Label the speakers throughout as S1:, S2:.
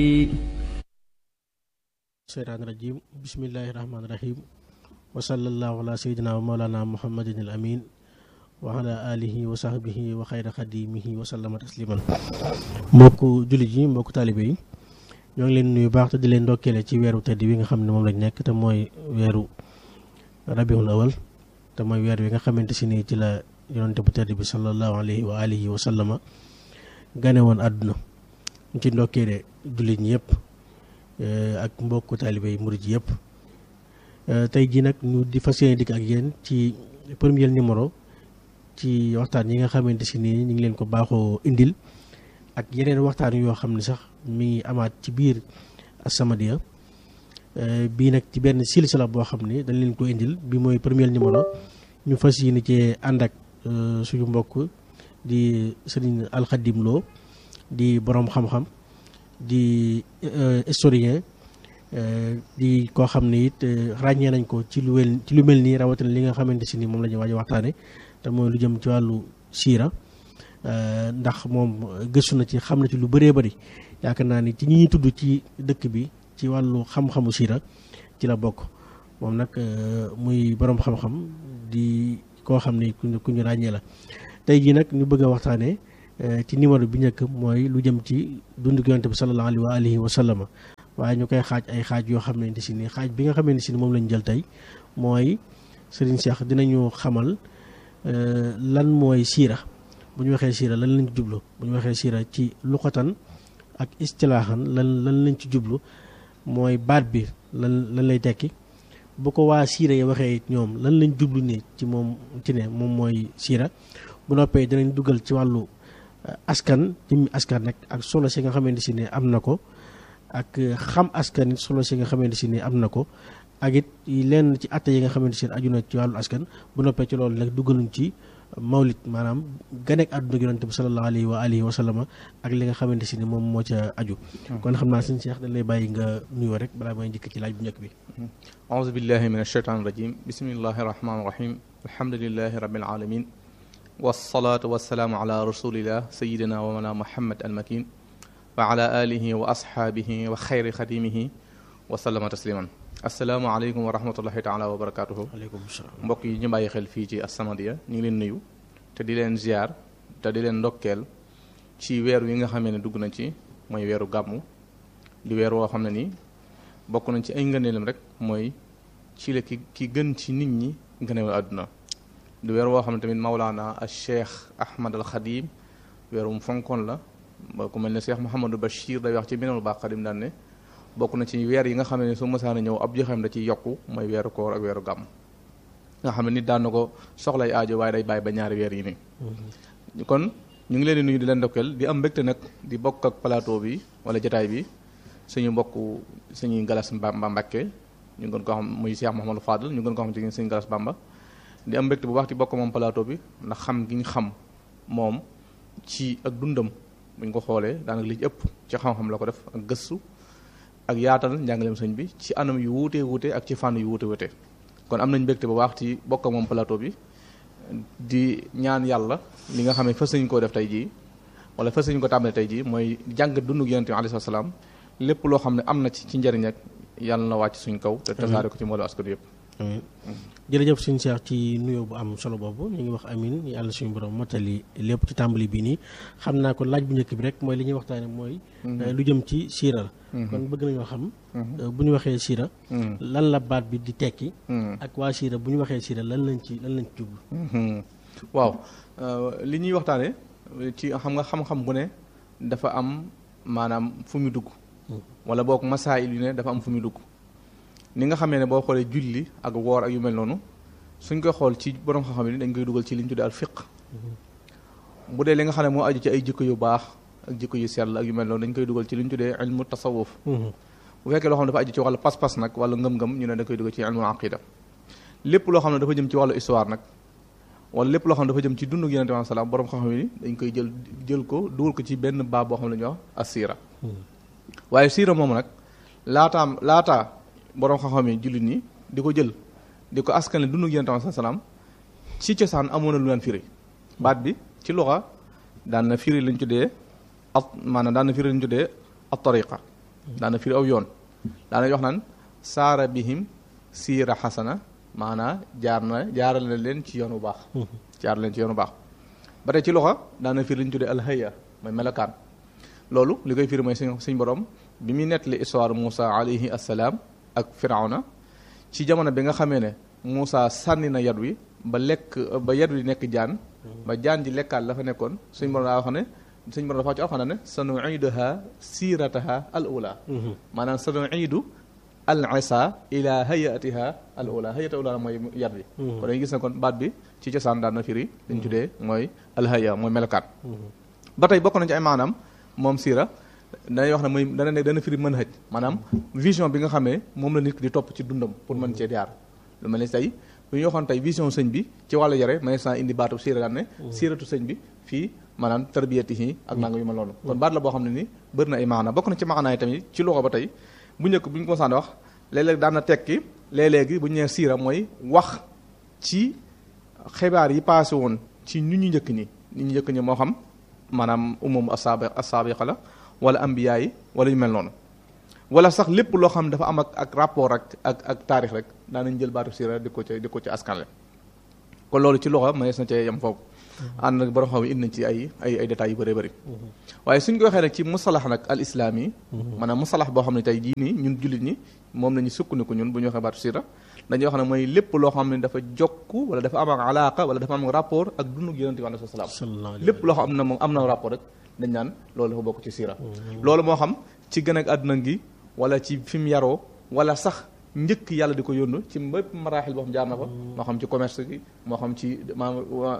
S1: seytaan rajim bismillahi rahmaani rahim wa sallallahu ala sayyidina wa mawlana muhammadin al amin wa ala alihi wa sahbihi wa xayra xadimihi wa sallama tasliman mbokku jullit yi mbokku taalibe yi ñoo ngi leen nuyu baax te di leen ndokkeele ci weeru tedd wi nga xam ne moom lañ nekk te mooy weeru rabiul awal te mooy weer wi nga xamante si nii ci la yonante bu tedd bi sallallahu alayhi wa alihi wa sallama gane woon àdduna ñu ci ndokkeele jullit ñi yëpp ak mbokku taalibe yi murid yëpp tey jii nag ñu di fas yéene dikk ak yéen ci premier numéro ci waxtaan yi nga xamante si nii ñu ngi leen ko baaxoo indil ak yeneen waxtaan yoo xam ne sax mi ngi amaat ci biir As-Samadiyya bii nag ci benn silsila boo xam ne dañ leen ko indil bi mooy premier numéro ñu fas yéene ci ànd ak suñu mbokk di sëriñ Alxadim Lo di boroom xam-xam di historien di koo xam ne it ràññee nañ ko ci lu wel ci lu mel nii rawatina li nga xamante si ni moom la ñu waaj a waxtaane te mooy lu jëm ci wàllu siira ndax moom gëstu na ci xam na ci lu bëree bëri yaakaar naa ni ci ñi ñuy tudd ci dëkk bi ci wàllu xam-xamu siira ci la bokk moom nag muy boroom xam-xam di koo xam ne ku ñu ku ñu ràññee la tey jii nag ñu bëgg a waxtaanee ci numéro bi njëkk mooy lu jëm ci dundu yonent bi sallallahu alayhi wa alihi wa sallama waaye ñu koy xaaj ay xaaj yoo xam ne si ni xaaj bi nga xamante si ni moom lañ jël tey mooy Serigne Cheikh dinañu xamal lan mooy siira bu ñu waxee siira lan lañ ci jublu bu ñu waxee siira ci luqatan ak istilaahan lan lan lañ ci jublu mooy baat bi lan lan lay tekki bu ko waa siira yi waxee ñoom lan lañ jublu ne ci moom ci ne moom mooy siira bu noppee dinañ dugal ci wàllu askan jëmmi askan nag ak solo si nga xamante si ne am na ko ak xam askan it solo si nga xamante si ne am na ko ak it lenn ci atte yi nga xamante si ne aju na ci wàllu askan bu noppee ci loolu nag dugaluñ ci mawlit maanaam ganek àdduna gi yonent bi sallallahu alayhi wa alihi wa sallama ak li nga xamante si ne moom moo ca aju kon xam naa sëñ Cheikh dañ lay bàyyi nga nuyoo rek balaa may njëkk ci laaj bu njëkk bi
S2: aouzu billahi min ashaytan rajim bismillahi rahmani rahim alhamdulilahi rabbil alamin wasalaatu wasalaamu ala rasulillah sayidina wa mala muhammad almakin wa ala alihi wa ashaabihi wa xayri xadimihi wa sallama tasliman asalaamaaleykum wa rahmatullahi taala wa barakatuhu
S1: aleykum salaam
S2: mbokk yi ñu bàyyi xel fii ci As-Samadiyya ñu ngi leen nuyu te di leen ziar te di leen ndokkeel ci weer wi nga xamee ne dugg na ci mooy weeru gàmmu di weer woo xam ne nii bokk nañ ci ay ngëneelam rek mooy ci la ki ki gën ci nit ñi ngëneewal àdduna di weer woo xam ne tamit Mawlaana al Cheikh Ahmad al Xadim weer wu mu fonkoon la ba ku mel ne Cheikh Mouhamadou Bachir day wax ci Minanul Baqadim daan ne bokk na ci weer yi nga xam ne su mësaana ñëw ab joxeem da ci yokku mooy weeru koor ak weeru gàmm nga xam ne nit daan na ko soxlay aajo waaye day bàyyi ba ñaari weer yi nii kon ñu ngi leen di nuyu di leen ndokkeel di am mbégte nag di bokk ak plateau bi wala jotaay bi suñu mbokk suñuy galas Bamba Mbàkke ñu gën ko xam muy Cheikh Mouhamadou Fadl ñu gën ko xam ci suñu galas Bamba di am mbégte bu baax di bokk moom plateau bi ndax xam gi ñu xam moom ci ak dundam buñ ko xoolee daanaka li ci ëpp ci xam-xam la ko def ak gëstu ak yaatal njàngaleem sëñ bi ci anam yu wuute wuute ak ci fànn yu wuute wuute kon am nañ mbégte bu baax ci bokk ak moom plateau bi di ñaan yàlla li nga xam ne fas nañ koo def tey jii wala fas nañ ko tàmbale tey jii mooy jàng dundug yonent bi alayhi salaam lépp loo xam ne am na ci ci njëriñ ak yàlla na wàcc suñ kaw te tasaare ko ci mbooloo askan yëpp
S1: amiin jërëjëf suñu Cheikh ci nuyoo bu am solo boobu ñu ngi wax amin yàlla suñu borom mottali lépp ci tàmbali bii nii xam naa ko laaj bu njëkk bi rek mooy li ñuy waxtaane mooy lu jëm ci siira la kon bëgg nañoo xam bu ñu waxee siira lan la baat bi di tekki ak waa siira bu ñu waxee siira lan lañ ci lan lañ ci jublu
S2: waaw li ñuy waxtaane ci xam nga xam-xam bu ne dafa am maanaam fu mu dugg wala boog masaayil yu ne dafa am fu mu dugg ni nga xamee ne boo xoolee julli ak woor ak yu mel noonu suñ koy xool ci borom xam-xam yi dañ koy dugal ci li ñu tuddee al fiq bu dee li nga xam ne moo aju ci ay jikko yu baax ak jikko yu sell ak yu mel noonu dañ koy dugal ci li ñu tuddee ilmu tasawuf bu fekkee loo xam ne dafa aju ci wàllu pas-pas nag wala ngëm-ngëm ñu ne da koy dugal ci ilmu aqida lépp loo xam ne dafa jëm ci wàllu histoire nag wala lépp loo xam ne dafa jëm ci dundu yonente bi salaam borom xam-xam yi dañ koy jël jël ko dugal ko ci benn baab boo xam ne ñuy wax as siira waaye siira moomu nag laataam laataa borom xam-xam yi jullit ñi di ko jël di ko askan dundu yonente bi salaam ci cosaan amoon na lu leen firi baat bi ci luxa daan na firi lañ tuddee at maanaam daan na firi lañ tuddee at tariqa daana firi aw yoon daana wax naan saara bihim siira xasana maanaa jaar na jaaral na leen ci yoon bu baax jaar leen ci yoon bu baax ba tey ci loxo daana firi li ñu tuddee alhaya mooy melokaan loolu li koy firi mooy suñ suñ borom bi muy nettali histoire Moussa alayhi assalaam ak Firawna ci jamono bi nga xamee ne Moussa sànni na yat wi ba lekk ba yat wi nekk jaan ba jaan ji lekkaat la fa nekkoon suñ borom daa wax ne suñ borom dafa wax ci alxuraan ne sanuiduha siirataha al ula maanaam sanuidu al isa ila hayatiha al ula hayata ula mooy yat wi kon dañuy gis ne kon baat bi ci cosaan daan na firi li ñu tuddee mooy alhaya mooy melokaan ba tey bokk nañ ci ay maanaam moom siira danay wax ne mooy dana ne dana firi mën hëj maanaam vision bi nga xamee moom la nit ki di topp ci dundam pour mën cee jaar lu mel ni tey bu ñu waxoon tey vision sëñ bi ci wàllu yare may sa indi baatu siira daan ne siiratu sëñ bi fii maanaam tarbiyati yi ak nanga yu mel noonu kon baat la boo xam ne ni bëri na ay maana bokk na ci maanaay tamit ci loxo ba tey bu njëkk bu ñu ko saan wax léeg-léeg daan na tekki léeg-léegi bu ñu nee siira mooy wax ci xibaar yi passé woon ci ñu ñu njëkk ñi ñu ñu njëkk ñi moo xam maanaam umum asaabi asaabiqa la wala ambiya yi wala ñu mel noonu wala sax lépp loo xam dafa am ak ak rapport ak ak ak taarix rek daanañ jël baatu siira di ko ci di ko ci askanle kon loolu ci loxo mënees na cee yem foofu ànd nag borom xam indi nañ ci ay ay ay détails yu bëree bëri waaye suñ ko waxee nag ci musalax nag al islaam yi maanaam musalax boo xam ne tey jii nii ñun jullit ñi moom la ñu sukkandiku ñun bu ñu waxee baatu siira dañuy wax ne mooy lépp loo xam ne dafa jokk wala dafa am ak alaaka wala dafa am rapport ak dundu yonent bi alayhi salaam lépp loo xam ne moom am na rapport rek dañ naan loolu dafa bokk ci siira loolu moo xam ci gën ak àdduna gi wala ci fi mu yaroo wala sax njëkk yàlla di ko yónnu ci mbépp maraaxil boo xam jaar na fa moo xam ci commerce gi moo xam ci maam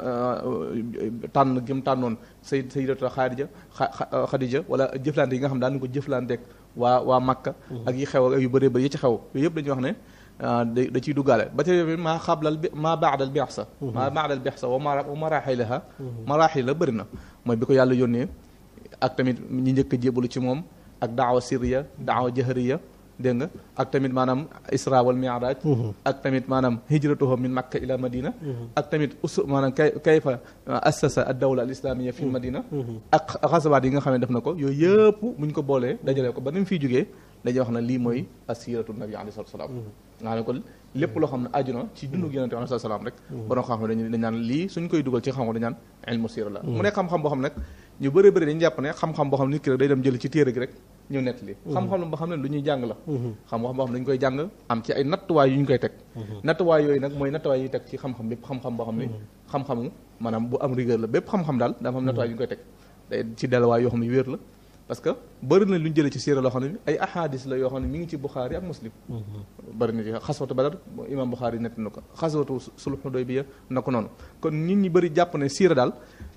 S2: tànn gi mu tànnoon say sayyidatu Xadija Xadija wala jëflante yi nga xam daan ko jëflanteeg waa waa Makka ak yi xew ak yu bëree bëri yi ci xew yooyu yëpp dañuy wax ne da da ciy duggaale ba tey maa xablal bi maa baadal bi'sa maa baadal bi'sa wa maraaxilaha maraaxil la bëri na mooy bi ko yàlla yónnee ak tamit ñi njëkk a jébalu ci moom ak daawa sirriya daawa jahriya dégg nga ak tamit maanaam isra wal mi'raj ak tamit maanaam hijratuhu min makka ila madina ak tamit usu maanaam kay kayfa assasa ad dawla al islamiyya fi madina ak xasawaat yi nga xam ne def na ko yooyu yëpp buñ ko boolee dajalee ko ba ni mu fiy jógee dañuy wax ne lii mooy asiratu nabi alayhi salatu salaam nga ne ko lépp loo xam ne aju na ci dundu yonente alayhi salatu salaam rek borom xam-xam dañu dañ naan lii suñ koy dugal ci xam-xam dañ naan ilmu sira la mu nekk xam-xam boo xam ne nag ñu bëri bëri dañu jàpp ne xam-xam boo xam ne nit ki rek day dem jël ci téere gi rek ñëw nett li xam-xam boo xam ne lu ñuy jàng la xam-xam boo xam ne dañu koy jàng am ci ay nattuwaay yu ñu koy teg nattuwaay yooyu nag mooy nattuwaay yi teg ci xam-xam bépp xam-xam boo xam ne xam-xamu maanaam bu am rigueur la bépp xam-xam daal dafa am nattuwaay yu ñu koy teg day ci delluwaay yoo xam ne wér la parce que bëri na lu ñu jëlee ci siira loo xam ne ay ahadis la yoo xam ne mi ngi ci Buxaari ak Muslim bëri na ci xaswatu Badar imam Buxaari nett na ko xaswatu sulh Hudaybiya na ko noonu kon nit ñi bëri jàpp ne siira daal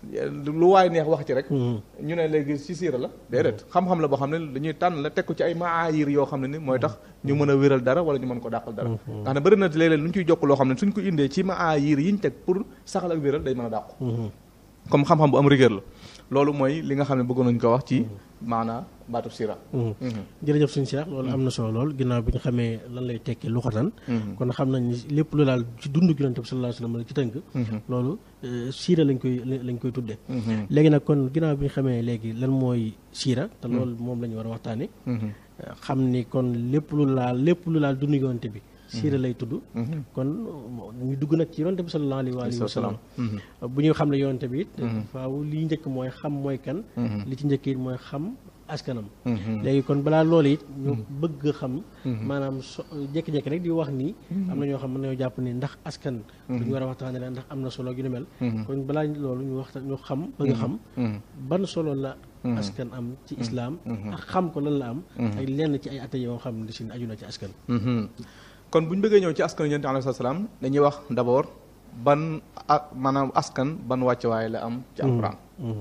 S2: lu waay neex wax ci rek ñu ne léegi ci siira la déedéet xam-xam la boo xam ne dañuy tànn la teg ko ci ay maayir yoo xam ne ni mooy tax ñu mën a wéral dara wala ñu mën ko dàqal dara nga xam ne bëri na léeg-léeg lu ñu ciy jokk loo xam ne suñ ko indee ci maayir yi ñu teg pour saxal ak wéral day mën a dàqu comme xam-xam bu am rigueur la loolu mooy li nga xam ne bëggoon nañu ko wax ci maanaa baatu sira
S1: jërëjëf suñu Cheikh loolu am na solo lool ginnaaw bi ñu xamee lan lay tekki lu xotan kon xam nañ ni lépp lu daal ci dund Yonent bi sallallahu alayhi wasallam ci tënk loolu siira lañ koy lañ koy tudde léegi nag kon ginnaaw bi ñu xamee léegi lan mooy siira te loolu moom la ñu war a waxtaane xam ni kon lépp lu laal lépp lu laal dund Yonent bi siira lay tudd kon ñu dugg nag ci yonte bi sallallahu alayhi wa sallam bu ñu xam ne yonte bi it faaw li njëkk mooy xam mooy kan li ci njëkk it mooy xam askanam léegi kon balaa loolu it ñu bëgg xam maanaam so jékki-jékki rek di wax nii am na ñoo xam mën nañoo jàpp ni ndax askan lu ñu war a waxtaane la ndax am na solo yu ni mel kon balaa loolu ñu waxta ñu xam bëgg xam ban solo la askan am ci islaam ak xam ko lan la am ak lenn ci ay atte yoo xam ne si aju na ci askan
S2: kon bu ñu bëggee ñëw ci askan yonent alayhi salaam dañuy wax d'abord ban ak maanaam askan ban wàccuwaay la am ci alquran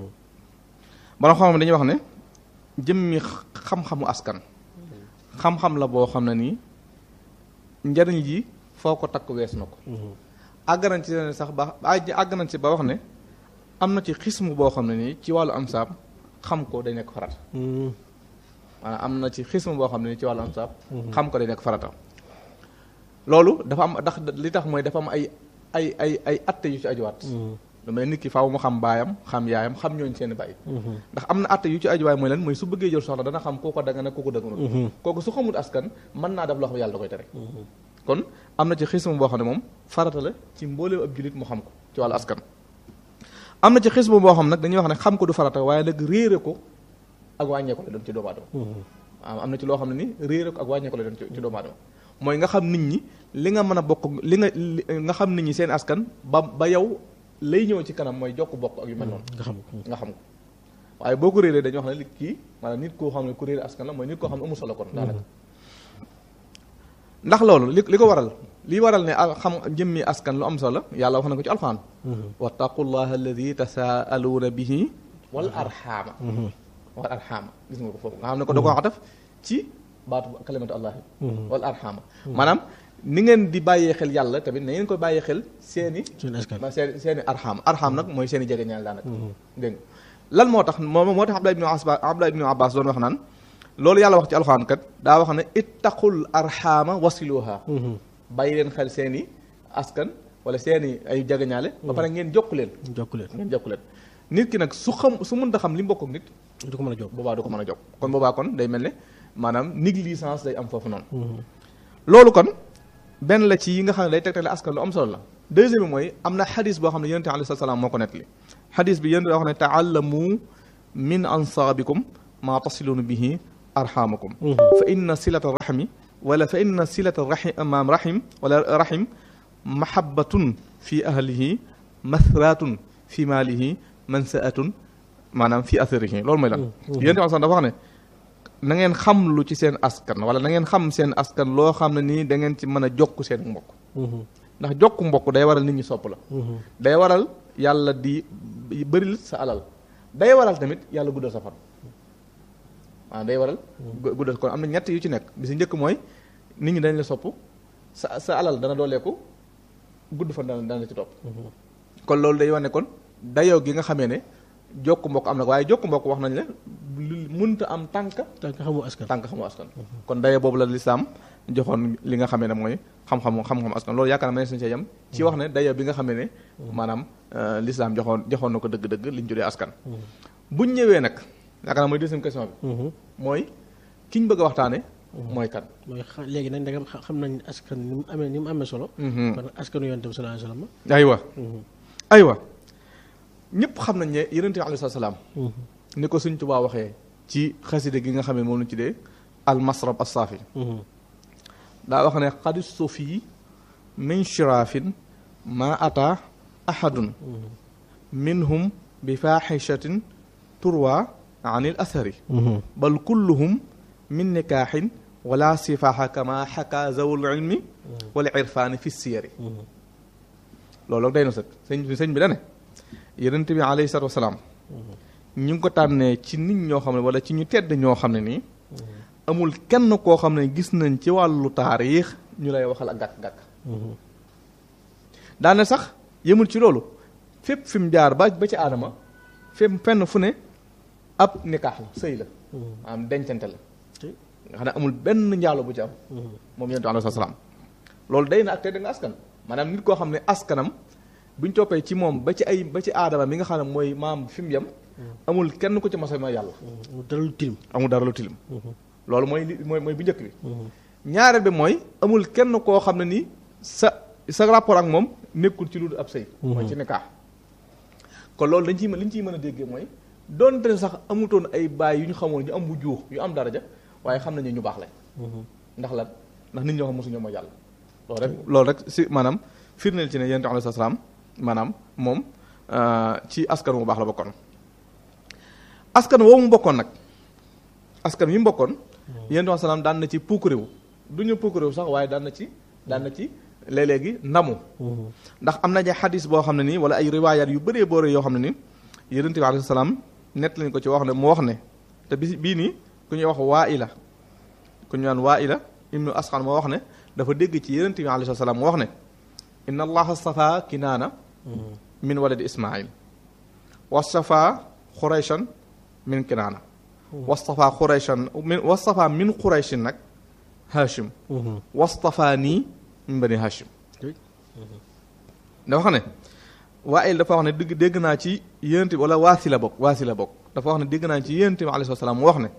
S2: bana xam dañuy wax ne jëmmi xam-xamu askan xam-xam la boo xam ne nii njariñ ji foo ko takk wees na ko àgg nañ ci sax ba àgg nañ ci ba wax ne am na ci xismu boo xam ne nii ci wàllu ansaab xam ko day nekk farata maanaam am na ci xismu boo xam ne nii ci wàllu ansaab xam ko day nekk farata loolu dafa am ndax li tax mooy dafa am ay ay ay ay atte yu ci ajuwaat lu mel nit ki faaw mu xam baayam xam yaayam xam ñooñ seeni baay ndax am na atte yu ci ajuwaay mooy lan mooy su bëggee jël soxna dana xam kooko danga ne kooko dëgganul kooku su xamul askan mën naa def loo xam yàlla da koy tere kon am na ci xisma boo xam ne moom farata la ci mbooleem ab julit mu xam ko ci wàllu askan am na ci xisma boo xam nag dañuy wax ne xam ko du farata waaye nag réere ko ak wàññee ko la doon ci doomu aadama waaw am na ci loo xam ne ni réere ko ak wàññee ko la doon ci doomu aadama mooy nga xam nit ñi li nga mën a bokk li nga nga xam nit ñi seen askan ba ba yow lay ñëw ci kanam mooy jokk bokk ak yu mel noonu
S1: nga xam ko
S2: nga xam ko waaye boo ko réeree dañuy wax ne li kii maanaam nit koo xam ne ku réere askan la mooy nit koo xam ne amul solo kon daanaka ndax loolu li li ko waral li waral ne xam jëmmi askan lu am solo yàlla wax na ko ci alxuraan wattaqullaha alladi tasaaluuna bihi wal arxaama wal arxaama gis nga ko foofu nga xam ne ko da ko wax def ci baatu kalimatu allahi wal arxaama maanaam ni ngeen di bàyyee xel yàlla tamit na ngeen ko bàyyee xel seeni
S1: seen askan
S2: ma seeni seeni arxaam arxaam nag mooy seeni jege ñaal daanaka dégg nga lan moo tax moom moo tax Abdullah ibnu Abbas Abdullah ibnu Abbas doon wax naan loolu yàlla wax ci alxuraan kat daa wax ne ittaqul arxaama wasiluha bàyyi leen xel seeni askan wala seeni ay jegeñaale ba pare ngeen jokku leen
S1: jokku leen
S2: ngeen jokku leen nit ki nag su xam su mënta xam li mu bokk ak nit
S1: du ko mën a jokk
S2: boobaa du ko mën a jokk kon boobaa kon day mel ne maanaam négligence day am foofu noonu loolu kon benn la ci yi nga xam ne day tegtale askan lu am solo la deuxième bi mooy am na xadis boo xam ne yonente alayhi salaam moo ko nettali xadis bi yéen wax ne taallamu min ansaabikum maa tasiluuna bihi arxamakum fa inna silata rahmi wala fa inna silata rahim maam rahim wala rahim mahabbatun fi ahlihi mathratun fi maalihi mansaatun maanaam fi atharihi loolu mooy lan yonente alayhi salaam dafa wax ne na ngeen xam lu ci seen askan wala na ngeen xam seen askan loo xam ne nii da ngeen ci mën a jokk seen mbokk ndax jokk mbokk day waral nit ñi sopp la day waral yàlla di bëril sa alal day waral tamit yàlla guddal sa fan waaw day waral guddal kon am na ñett yu ci nekk bi si njëkk mooy nit ñi dañ la sopp sa sa alal dana dooleeku gudd fan dana dana ci topp kon loolu day wane kon dayoo gi nga xamee ne jokk mbokk am na waaye jokk mbokk wax nañ la mënta am tànk
S1: tànk xamu askan
S2: tànk xamu askan kon daye boobu la lislaam joxoon li nga xamee ne mooy xam-xamu xam-xam askan loolu yaakaar naa ma ne suñu see yem ci wax ne daye bi nga xamee ne maanaam lislaam joxoon joxoon na ko dëgg-dëgg li ñu tuddee askan buñ ñëwee nag yaakaar naa mooy deuxième question bi mooy ki ñu bëgg a waxtaane mooy kan
S1: mooy léegi nag ndegam xam nañ askan ni mu amee ni mu amee solo kon askanu yonent bi sallallahu alayhi wasallam
S2: aywa aywa ñëpp xam nañ ne yonent bi alayhi salaam ni ko suñ Tuubaa waxee ci xaside gi nga xam ne moom lañu tuddee al masrab as-saafi daa wax ne xadis sufi min shiraafin ma ata ahadun minhum bi faaxishatin turwa an il athari bal kulluhum min nikaaxin wala sifaaxa kama xaka zawul ilmi wala irfaani fi siyari loolu day na sëg sëñ bi sëñ bi da ne yonent bi alayhi salaatu wasalaam ñu ngi ko tànnee ci nit ñoo xam ne wala ci ñu tedd ñoo xam ne nii amul kenn koo xam ne gis nañ ci wàllu taarix ñu lay waxal ak gàkk-gàkk daane sax yëmul ci loolu fépp fi mu jaar ba ba ci aadama fépp fenn fu ne ab nikaax la sëy la am dencante la nga xam ne amul benn njaalo bu ci am moom yonent alayhi salaam loolu day na ak tedd nga askan maanaam nit koo xam ne askanam buñ toppee ci moom ba ci ay ba ci aadama mi nga xam ne mooy maam fi mu yem amul kenn ku ci masa mooy yàlla
S1: dara lu tilim
S2: amul dara lu tilim loolu mooy li mooy mooy bu njëkk bi ñaareel bi mooy amul kenn koo xam ne nii sa sa rapport ak moom nekkul ci lu ab sëy mooy ci nikaax kon loolu dañ ciy mën li ñu ciy mën a déggee mooy doonte ne sax amutoon ay baay yu ñu xamoon ñu am bu juux yu am daraja waaye xam nañu ñu baax lañ ndax lan ndax nit ñoo xam mosuñoo mooy yàlla loolu rek loolu rek si maanaam firndeel ci ne yonent alayhi salaam maanaam moom ci askan wu baax la bokkoon askan woowu mu bokkoon nag askan wi mu bokkoon yonent alayhi salaam daan na ci puukarewu du ñu puukarewu sax waaye daan na ci daan na ci léeg-léegi ndamu ndax am na ja xadis boo xam ne nii wala ay riwaayaat yu bëree boore yoo xam ne nii yonent bi alayhi salaam nett lañ ko ci wax ne mu wax ne te bi bii nii ku ñuy wax waa ila ku ñu naan waa ila ibnu asxan moo wax ne dafa dégg ci yonent bi alayhi salaam mu wax ne inna allaha stafa kinaana min waladi ismail wastafa xurayshan min kinaana wastafa xurayshan min wastafa min xurayshin nag hashim wastafa nii min bani hashim dafa xam ne Waayil dafa wax ne dégg dégg naa ci yonent bi wala Waasila bokk Waasila bokk dafa wax ne dégg naa ci yonent bi alayhi salaam mu wax ne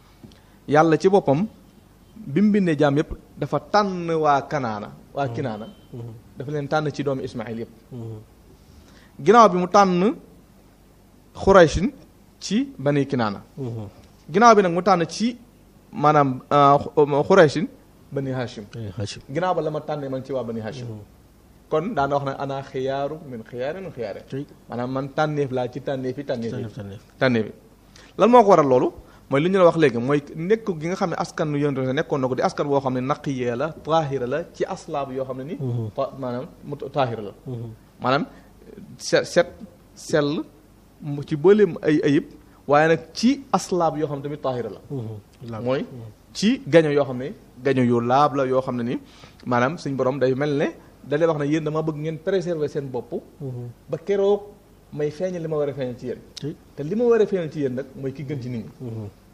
S2: yàlla ci boppam bi mu bindee jaam yëpp dafa tànn waa Kanaana waa Kinaana dafa leen tànn ci doomu Ismaayil yëpp ginnaaw bi mu tànn Xuraysin ci bani Kinaana ginnaaw bi nag mu tànn ci maanaam Xuraysin bani Hashim
S1: Hachim
S2: ginnaaw ba la ma tànnee man ci waa bani Hashim kon daana wax ne ana xiyaaru min xiyaari min xiyaari
S1: tey
S2: maanaam man tànneef laa ci tànneef yi tànneef yi
S1: tànneef tànneef
S2: tànneef yi lan moo ko waral loolu mooy li ñu la wax léegi mooy nekk gi nga xam ne askan wi yonent bi nekkoon na ko di askan boo xam ne naqiyee la taahira la ci aslaab yoo xam ne ni ta- maanaam mu taahira la maanaam set set sell mu ci bëleem ay ayib waaye nag ci aslaab yoo xam ne tamit taahira la mooy ci gaño yoo xam ne gaño yu laab la yoo xam ne ni maanaam suñ borom day mel ne da lay wax ne yéen dama bëgg ngeen préserver seen bopp ba keroog may feeñal li ma war a feeñal ci yéen
S1: tey
S2: te li ma war a feeñal ci yéen nag mooy ki gën ci nit ñi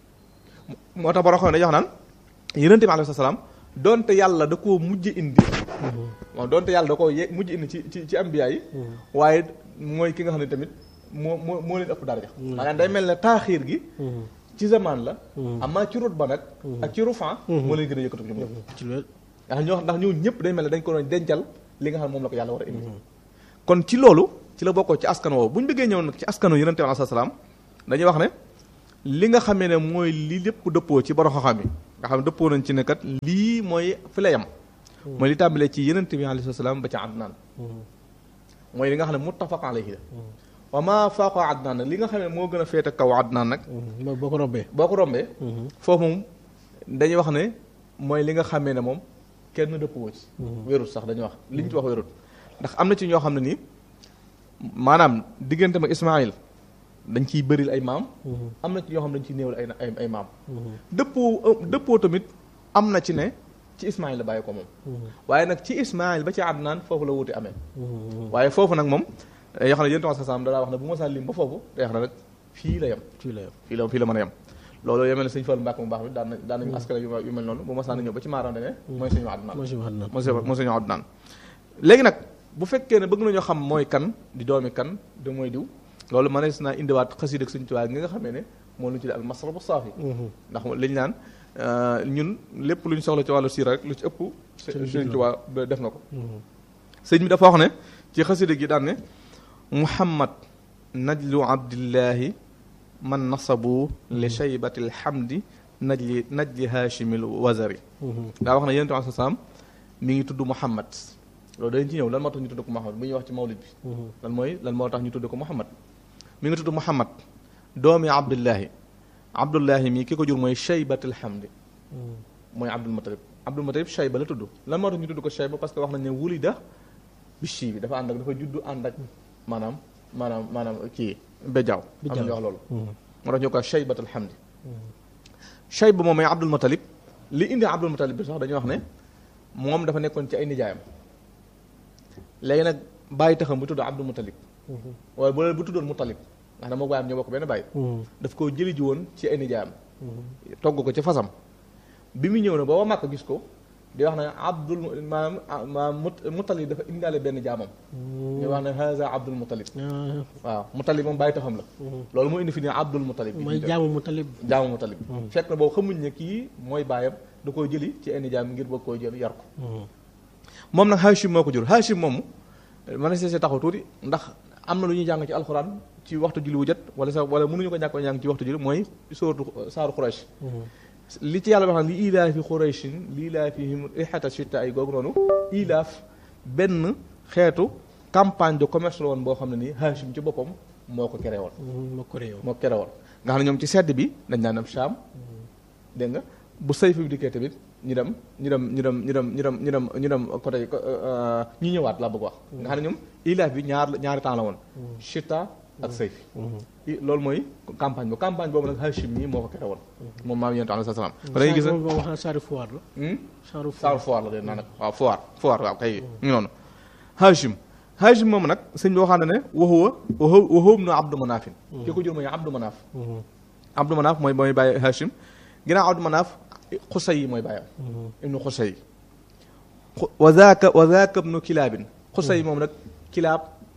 S2: moo tax borom xam ne dañuy wax naan yonent bi alayhi salaam donte yàlla da koo mujj indi waaw donte yàlla da koo ye mujj indi ci ci ci ambiya yi waaye mooy ki nga xam ne tamit moo moo moo leen ëpp daraja maanaam day mel ne taaxiir gi ci zaman la amaa ci rut ba nag ak ci rufan moo leen gën a yëkkatu ñoom ñëpp
S1: ci loolu
S2: ndax ñoo ndax ñoo ñëpp day mel ne dañ ko doon dencal li nga xam ne moom la ko yàlla war a indi kon ci loolu ci la bokkoo ci askan woowu bu ñu bëggee ñëw nag ci askanu yonente bi alayhi salaam dañuy wax ne li nga xamee ne mooy li lépp dëppoo ci borom xam-xam yi nga xam ne dëppoo nañ ci ne kat lii mooy fi la yem mooy li tàmbalee ci yonente bi alayhi salaam ba ci Adnaan mooy li nga xam ne muttafaq alayhi la wa maa faaqa Adnaan nag li nga xam ne moo gën a féete kaw Adnaan nag
S1: mooy boo ko robbee
S2: boo ko rombee foofu moom dañuy wax ne mooy li nga xamee ne moom kenn dëppoo ci wérut sax dañuy wax li ñu ci wax wérut ndax am na ci ñoo xam ne nii maanaam diggante ma Ismaayil dañ ciy bëril ay maam am na ci ñoo xam ne dañ ciy néewal ay ay ay maam dëppoo dëppoo tamit am na ci ne ci Ismaayil la bàyyi ko moom waaye nag ci Ismaayil ba ci Adnaan foofu la wuti amee waaye foofu nag moom yoo xam ne yéen tamit sax da daa wax ne bu ma saa lim ba foofu day wax ne nag fii la yem
S1: fii la yem
S2: fii la fii la mën a yem loolu yemel ne sëñ Fall Mbàkke mu baax mi daan na daan nañu askan yu yu mel noonu bu ma saa ñëw ba ci maaram ne mooy suñu Adnaan
S1: moo si wax na
S2: moo si moo suñu Adnaan léegi nag bu fekkee ne bëgg nañoo xam mooy kan di doomi kan de mooy diw loolu mënees naa indiwaat xasiid ak Sëñ Tuubaa gi nga xamee ne moo lu ñu tuddee al masrabu saafi ndax liñ naan ñun lépp lu ñu soxla ci wàllu siira rek lu ci ëpp Sëñ Tuubaa def na ko sëñ bi dafa wax ne ci xasiida gi daan ne muhammad najlu abdillahi man nasabu li shaybati alhamdi najli najli haashimil wazari daa wax ne yonent bi salaam mi ngi tudd muhammad loolu dañ ci ñëw lan moo tax ñu tudd ko muhammad bu ñuy wax ci mawlid bi lan mooy lan moo tax ñu tudd ko muhammad mi ngi tudd muhammad doomi abdullahi abdullahi mii ki ko jur mooy shaybatul hamdi mooy abdul mutalib abdul mutalib shayba la tudd lan moo tax ñu tudd ko shayba parce que wax nañ ne wulida bi shi bi dafa ànd ak dafa juddu ànd ak maanaam maanaam maanaam kii bejaaw am na ñu wax loolu moo tax ñu ko shaybatul hamdi shayba moom mooy abdul mutalib li indi abdul mutalib bi sax dañuy wax ne moom dafa nekkoon ci ay nijaayam léegi nag bàyyi taxam bu tudd abdul mutalib waaye bu bu tuddoon mutalib ndax dama baayam ñoo bokk benn bàyyi daf koo jëli ji woon ci ay nijaayam togg ko ci fasam bi mu ñëw na ba waa Màkka gis ko di wax ne abdul maanaam maanaam mutalib dafa indaale benn jaamam ñu wax ne haza abdul mutalib waaw mutalib moom bàyyi taxam la loolu moo indi fi ne abdul mutalib bi
S1: mooy jaamu mu talib
S2: jaamu mutalib fekk na boobu xamuñ ne kii mooy baayam da koo jëli ci ay nijaayam ngir bëgg koo jël yar ko moom nag Hachim moo ko jur Hachim moom mën na see taxaw tuuti ndax am na lu ñuy jàng ci alxuraan ci waxtu julli wu jot wala sax wala mënuñu ko ñàkk a jàng ci waxtu julli mooy sóoratu saaru Quraysh li ci yàlla wax li ilaafi Qurayshin li ilaafihim rihata shita ay googu noonu ilaaf benn xeetu campagne de commerce la woon boo xam ne nii Hachim ci boppam moo ko créé woon
S1: moo ko réew
S2: moo ko créé woon nga xam ne ñoom ci sedd bi dañ daan dem Sham dégg nga bu sayf bi dikkee tamit ñu dem ñu dem ñu dem ñu dem ñu dem ñu dem ñu dem côté ñu ñëwaat laa bëgg wax nga xam ne ñoom ilaaf bi ñaar ñaari temps la woon chita ak sayf loolu mooy campagne boobu campagne boobu nag Hachim nii moo ko kete woon moom maam yonent alayhi salaam ba dañuy gis ne
S1: moom wax na saari foire la saaru
S2: saaru foire la de naa nag waaw foire foire waaw kay ñu noonu Hachim Hachim moom nag sëñ bi waxaan na ne waxuwa waxuwum na Abdou Manafin ki ko jur mooy Abdou Manaf Abdou Manaf mooy mooy bàyyi Hachim ginnaaw Abdou Manaf xusay yi mooy bàyyam ibnu xusay wa zaaka wa zaaka ibnu kilaabin xusay moom nag kilaab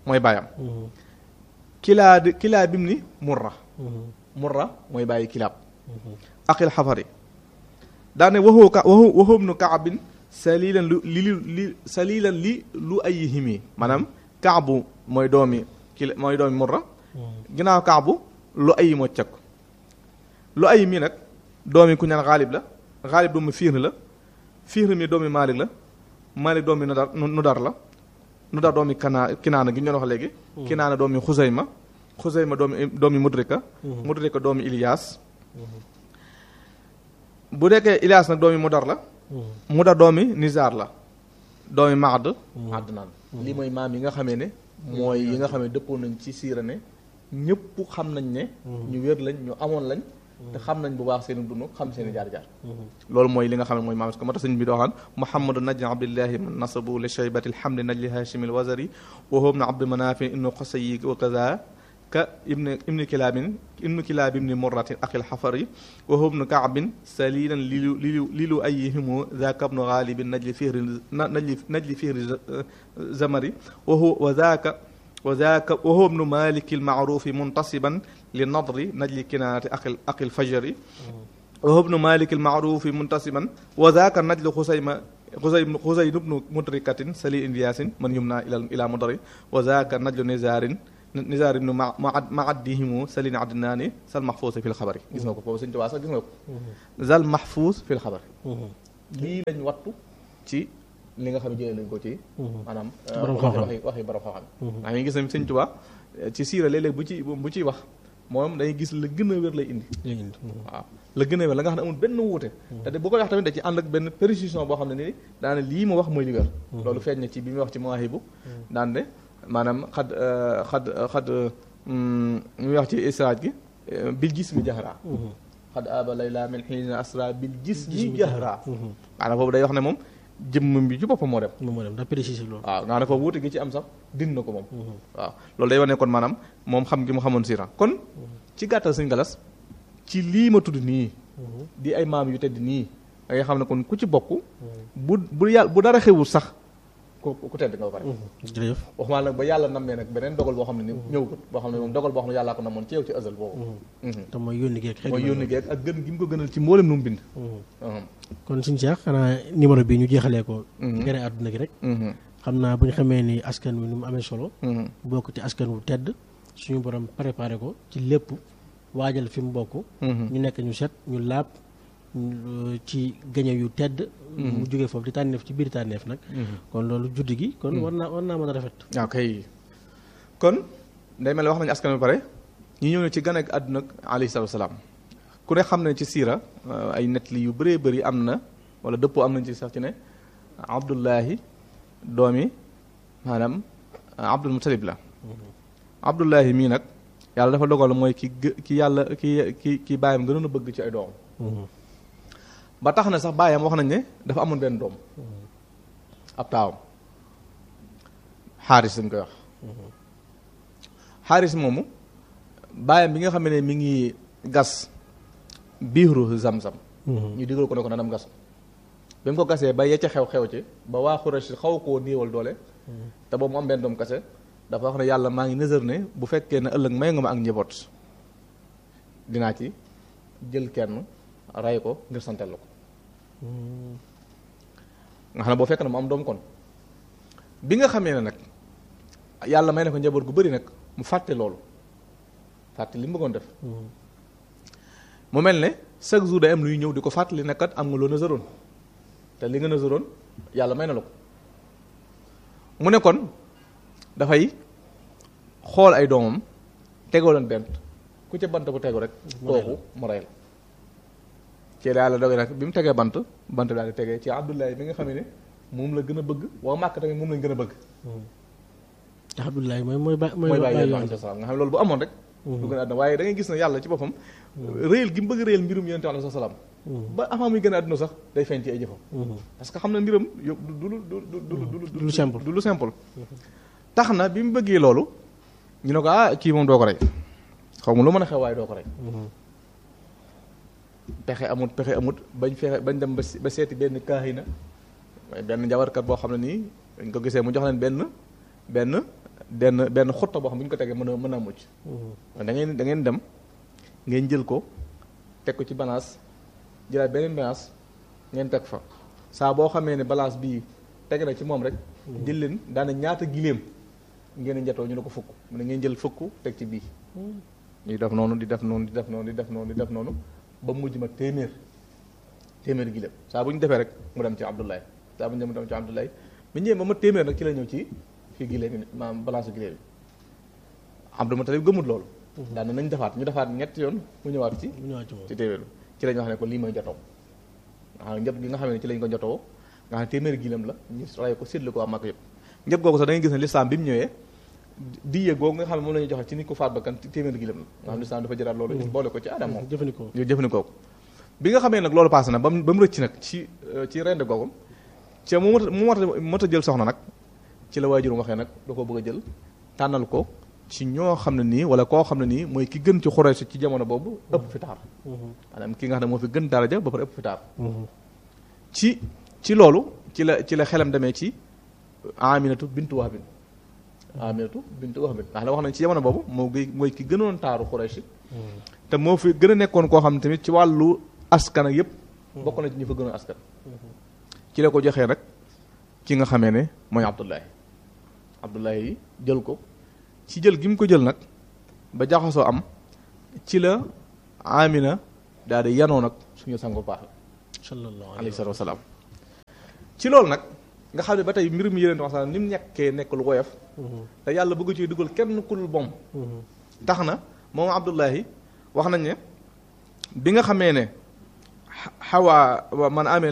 S2: mooy baayam kilaa di kilaa bim ni murra murra mooy bàyyi kilaab aqil xafari daane waxoo ka waxu waxóob nu kaabin salilan lu li li salilan li lu ay himi maanaam kaabu mooy doomi kila mooy doomi murra ginnaaw kaabu lu ay moo cag lu ay mi nag doomi ku ñaan xaalib la xaalib doomi fiir la fiir mi doomi maalik la maalik doomi nudar nudar la nudar doomi kanaa kinaana gi ñu doon wax léegi kinaana doomi xusayma xusayma doomi doomi mudrika mudrika doomi ilias bu nekkee ilias nag doomi mudar la mudar doomi nizar la doomi maad adnaan lii mooy maam yi nga xamee ne mooy yi nga xam ne dëppoo nañ ci siira ne ñëpp xam nañ ne ñu wér lañ ñu amoon lañ te xam nañ bu baax seen dund xam seen jaar-jaar loolu mooy li nga xam ne mooy maam ko moo tax sëñ bi doxaan muhammadu najli abdillahi man nasabu li shaybati alhamdi najli hashimi alwazari wa huwa ibnu abdi manafin ibnu qosayi wa kaza ka ibni ibni kilaabin ibnu kilaab ibni murratin aqil xafari wa huwa ibnu kaabin salilan lilu lilu lilu ayihimu zaka ibnu gaalibin najli fihri najli najli fihri zamari wa huwa wa zaka wa zaaka wa huwa ibnu maliki almaarufi muntasiban li nadri najli kinaanati aqil aqil fajari wa huwa ibnu maliki almaarufi muntasiban wa zaaka najlu xusayma xusay xusay ibnu mudrikatin sali indiyasin man yumna ila ila mudari wa zaaka najlu nizarin nizaar ibnu ma ma addihimu salin adnaani sal mahfuus fi lxabari gis nga ko foofu sëñ Tuubaa sax gis nga ko zal mahfuus fi lxabari lii lañ wattu ci li nga xam ne jëlee nañ ko ci maanaam waxi waxi borom xam-xam maa ngi gis ne sëñ Tuubaa ci siira léeg-léeg bu ci bu ciy wax moom dañuy gis la gën a wér lay indi waaw la gën a wér la nga xam ne amul benn wuute te de bu ko wax tamit da ci ànd ak benn précision boo xam ne nii daane lii ma wax mooy li wér loolu feeñ na ci bi muy wax ci mawaahibu daan de maanaam xad xad xad muy wax ci israaj gi bil gis mi jaxraa xad aba layla min xiina asra bil gis mi jaxraa maanaam boobu day wax ne moom jëmm bi ci boppam moo dem
S1: moo dem da précisé loolu
S2: waaw nga ne foofu wuute gi ci am sax din na ko moom waaw loolu day wane kon maanaam moom xam gi mu xamoon siira kon ci gàttal sëñ galas ci lii ma tudd nii di ay maam yu tedd nii da ngay xam ne kon ku ci bokk bu bu yàlla bu dara xewul sax ku ku tedd nga ba pare
S1: jërëjëf
S2: waxumaa nag ba yàlla nammee nag beneen dogal boo xam ne ni ñëwgut boo xam ne moom dogal boo xam ne yàllaa ko namoon ci yow ci azal boobu
S1: te mooy yónni geeg xëy
S2: mooy yónni geeg ak gën gi mu ko gënal ci mboolem nu mu bind
S1: kon suñu Cheikh xanaa numéro bi ñu jeexalee ko gere àdduna gi rek xam naa bu ñu xamee ni askan wi ni mu amee solo bokk ci askan wu tedd suñu borom préparé ko ci lépp waajal fi mu bokk ñu nekk ñu set ñu laab ci gañe yu tedd mu jógee foofu di tànneef ci biir tànneef nag kon loolu juddi gi kon war naa war naa mën a rafet
S2: waaw kay kon day mel ne wax nañu askan wi pare ñu ñëw ne ci gan ak àdduna alayhi salaatu salaam ku ne xam ne ci siira ay nettali yu bëree bëri am na wala dëppoo am nañ ci sax ci ne abdullahi doomi maanaam abdul mutalib la abdullahi mii nag yàlla dafa dogal mooy ki ki yàlla ki ki ki bàyyam gënoon a bëgg ci ay doom ba tax na sax bàyyam wax nañ ne dafa amoon benn doom ab taawam xaaris dañ koy wax xaaris moomu bàyyam bi nga xam ne mi ngi gas biiru zam-zam ñu digal ko ne ko na dem gas bi mu ko gasee ba yecca xew-xew ci ba waa Xuraysh xaw koo néewal doole te boobu mu am benn doom kase dafa wax ne yàlla maa ngi nësër ne bu fekkee ne ëllëg may nga ma ak njaboot dinaa ci jël kenn ray ko ngir santel la ko nga xam ne boo fekk na mu am doom kon bi nga xamee ne nag yàlla may na ko njaboot gu bëri nag mu fàtte loolu fàtte li mu bëggoon def mu mel ne chaque jour day am luy ñëw di ko fàttali ne kat am nga loo nësëroon te li nga nësëroon yàlla may na la ko mu ne kon dafay xool ay doomam tegoo leen bent ku ca bant bu tegu rek kooku mu rey la ci yàlla doge nag bi mu tegee bant bant daal di tegee ci Abdullahi bi nga xam ne moom la gën a bëgg waa Màkk tamit moom lañ gën a bëgg
S1: te Abdullahi mooy mooy ba
S2: mooy bàyyi yoon nga xam ne loolu bu amoon rek du gën a àdduna waaye da ngay gis ne yàlla ci boppam réyal gi mu bëgg réyal mbirum yonent alayhi salaam ba avant muy gën a àdduna sax day feeñ ci ay jëfam parce que xam na mbiram yo du lu du du
S1: du lu simple
S2: du lu simple tax na bi mu bëggee loolu ñu ne ko ah kii moom doo ko rey xaw ma lu mën a xew waaye doo ko rey pexe amut pexe amut bañ fexe bañ dem ba seeti benn kaahina benn njabarkat boo xam ne nii dañ ko gisee mu jox leen benn benn benn benn xutta boo xam bu ñu ko tegee mën a mën a mucc da ngeen da ngeen dem ngeen jël ko teg ko ci balance jëlaat beneen balance ngeen teg fa saa boo xamee ne balance bii teg na ci moom rek jël leen daana ñaata giléem ngeen di njatoo ñu ne ko fukk mu ne ngeen jël fukk teg ci bii di def noonu di def noonu di def noonu di def noonu di def noonu ba mujj ma téeméer téeméer giléem saa bu ñu defee rek mu dem ci Abdoulaye saa bu ñu dem mu dem ci Abdoulaye bi ñëwee ba ma téeméer nag ci la ñëw ci fii giléem yi maanaam balance giléem yi Abdou Moutalib gëmut loolu daan na nañ defaat ñu defaat ñetti yoon mu ñëwaat ci
S1: mu ñëwaat ci moom
S2: ci téeméer ci lañ wax ne ko lii mooy jotoo nga xam ne njot gi nga xam ne ci lañ ko jotoo nga xam ne téeméeri giléem la ñu ray ko séddale ko waa Makka yëpp njot googu sax da ngay gis ne lislaam bi mu ñëwee diye googu nga xam ne moom la ñuy joxe ci nit ko faat bakkan téeméeri giléem la nga xam ne lislaam dafa jëlaat loolu boole ko ci aadam moom
S1: jëfandikoo
S2: ñu jëfandikoo ko bi nga xamee nag loolu passé na ba mu ba mu rëcc nag ci ci rende googu ci mu mot mu mot mot a jël soxna nag ci la waajur waxee nag da ko bëgg a jël tànnal ko ci ñoo xam ne nii wala koo xam ne nii mooy ki gën ci Xuraysh ci jamono boobu ëpp fi taar maanaam ki nga xam ne moo fi gën daraja ba pare ëpp fi taar ci ci loolu ci la ci la xelam demee ci Aminatu bintu Wahbin Aminatu bintu Wahbin ndax la wax nañ ci jamono boobu moo gi mooy ki gënoon taaru Xuraysh te moo fi gën a nekkoon koo xam ne tamit ci wàllu askan ak yëpp bokk na ci ñu fa gënoon askan ci la ko joxee rek ki nga xamee ne mooy Abdullahi Abdullahi yi jël ko ci jël gi mu ko jël nag ba jaxasoo am ci la Amina daal di yanoo nag suñu sangu baax la
S1: sallallahu
S2: alayhi salaatu wasalaam ci loolu nag nga xam ne ba tey mbir mi yéneen wax ni mu ñekkee nekk lu woyof te yàlla bëgg ci dugal kenn ku dul bom tax na moom Abdullahi wax nañ ne bi nga xamee ne xawaa man amee